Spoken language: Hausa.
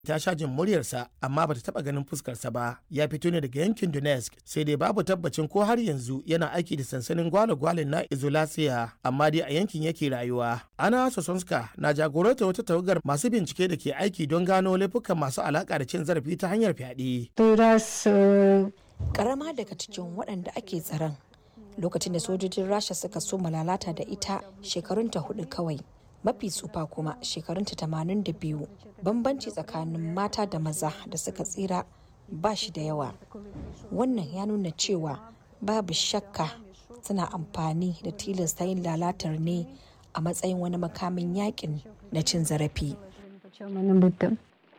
ta sha jin muryarsa amma bata taba ganin fuskarsa ba ya fito ne daga yankin donetsk sai dai babu tabbacin ko har yanzu yana aiki da sansanin gwale-gwalen na izolasiya amma dai a yankin yake rayuwa ana sosonska na jagoranta wata tawagar masu bincike da ke aiki don gano laifukan masu alaka da cin zarafi ta hanyar fyaɗe karama daga cikin waɗanda ake tsaron lokacin da sojojin rasha suka so lalata da ita shekarunta hudu kawai mafi tsufa kuma shekarunta tamanin da biyu bambanci tsakanin mata da maza da suka tsira ba shi da yawa wannan ya nuna cewa babu shakka suna amfani da tilasta yin lalatar ne a matsayin wani makamin yakin na cin zarafi